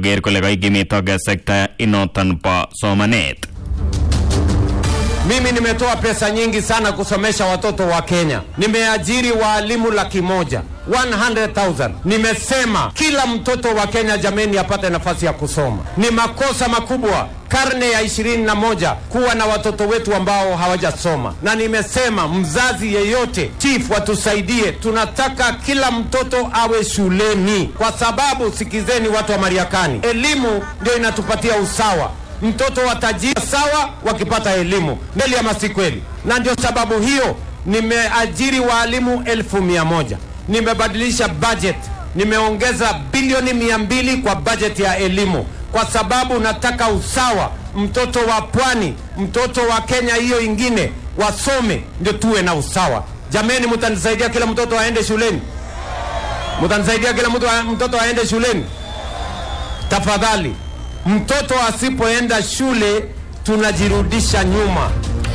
koker kole kaikimitoge sekta inoton bo somanet Mimi nimetoa pesa nyingi sana kusomesha watoto wa Kenya. Nimeajiri waalimu laki moja 100,000. Nimesema kila mtoto wa Kenya jameni apate nafasi ya kusoma. Ni makosa makubwa karne ya ishirini na moja kuwa na watoto wetu ambao hawajasoma, na nimesema mzazi yeyote, chief, watusaidie. Tunataka kila mtoto awe shuleni, kwa sababu sikizeni, watu wa Mariakani, elimu ndio inatupatia usawa mtoto wa tajiri sawa wakipata elimu mbele ama si kweli? Na ndio sababu hiyo nimeajiri waalimu elfu mia moja nimebadilisha budget, nimeongeza bilioni mia mbili kwa budget ya elimu kwa sababu nataka usawa. Mtoto wa pwani, mtoto wa Kenya hiyo ingine wasome, ndio tuwe na usawa. Jameni, mtanisaidia kila mtoto aende shuleni? Mtanisaidia kila mtu mtoto aende shuleni tafadhali? Mtoto asipoenda shule tunajirudisha nyuma.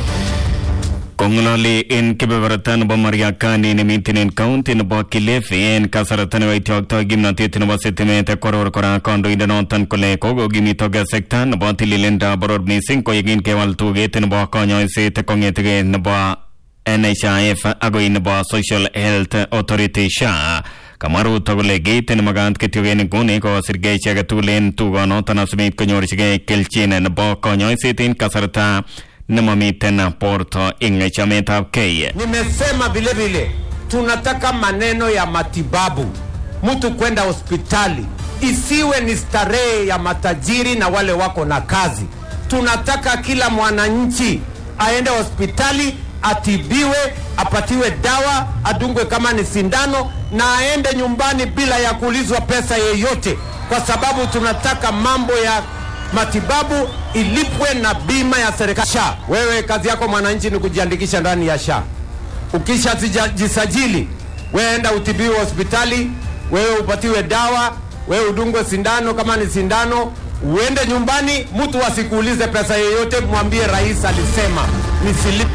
kongololi en kebeberta nebo mariakani nemiten en kaunti nebo kilifi en kasarta nebo ityoktoi kimnotet nebo sitimet koror kora kandoindenoton kole kokokimitoge sekta nebo tililindo boror missing koyekin kewal tuget nebo konyoiset kong'etige nebo NHIF agoi nebo Social Health Authority SHA kamwa Ruto kole kiit nemakat kityo en nguni kosirgei chi age tugul en tugonoton asimit konyorchigei kelchin nebo konyoiset en kasarta nemamiten borto ing chametabgei Nimesema vile vile tunataka maneno ya matibabu, mtu kwenda hospitali isiwe ni starehe ya matajiri na wale wako na kazi. Tunataka kila mwananchi aende hospitali atibiwe, apatiwe dawa, adungwe kama ni sindano, na aende nyumbani bila ya kuulizwa pesa yeyote, kwa sababu tunataka mambo ya matibabu ilipwe na bima ya serikali SHA. Wewe kazi yako mwananchi ni kujiandikisha ndani ya SHA. Ukisha jisajili, wewe enda utibiwe hospitali, wewe upatiwe dawa, wewe udungwe sindano kama ni sindano, uende nyumbani, mtu asikuulize pesa yeyote, mwambie rais alisema nisilipe.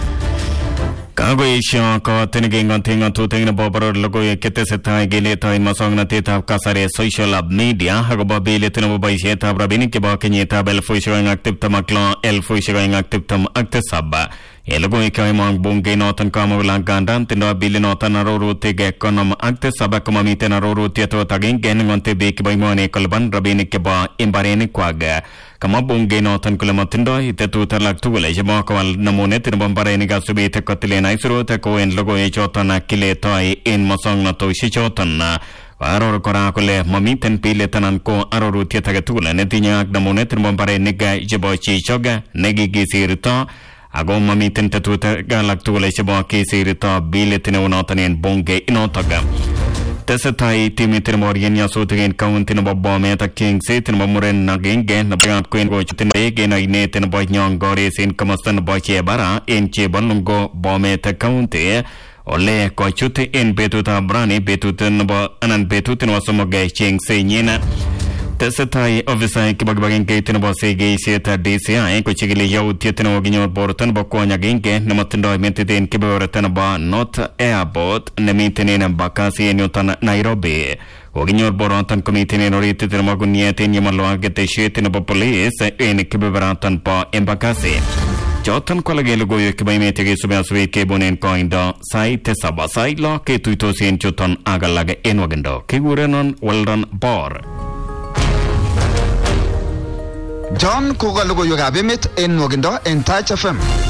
kakoesho kot nekingoting ng'atutik nebo boror logoiwek chetesetai keletoen musoknotetab kasari social media akobo bilit nebo boisietab rabinik chebo kenyitab elfusiek oeng ak tiptem ak lo elfusiek oeng ak tiptem ak tisab en logoiwek cheimong bunge noton kamwa kole angandan tindoi bilinoton arorutik konom ak tisab komamiten arorutiet ot agenge neng'ote biik chebo emoni kolipan rabinik chebo imbarenikwak kamwa bunge noton kole matindoi tetut alak tugul chebo kowal namunet nebo mbarenik asubit kotilen aisurut kou en logoiwek choton kiletoi en musoknotosiek choton aror kora kole mamiten bilit anan ko arorutiet age tugul netinye ak namunet nebo mbarenik chebo chichok nekikisirto ako mamiten tetutik alak tugul chebo kisirto bilit neu noton en bunge inotok tesetai timit nebo orien nyasutik en kaunti nebo bomet ak chengset nebo muren agenge nebo kwen kochutin beek en oinet nebo nyongores en komosta nebo chebara en chebolungo bomet county ole kochut en betutab rani betut nebo anan betut nebo somok chengsenyin tesetai ofisaek chebo kibagengeit nebo segeisiet DCI kochikili yautiet nekokinyor borto nebo kwony agenge nemotindoi metit en kebeberta nebo North Airport nemiten en Embakasi en yuton Nairobi kokinyor boroton komiten en oritit nebo guniet en yemolo ak ketesiet nebo police en kebeberaton bo Embakasi choton ko alak en logoiwek chebo emet chekisubi asubet kebunen koindo sait tisab sait lo ketuitosi en chuton ak alak en wakindo kikurenon Weldon Bor John koka logoiwekab emet en nwokindo en Touch FM.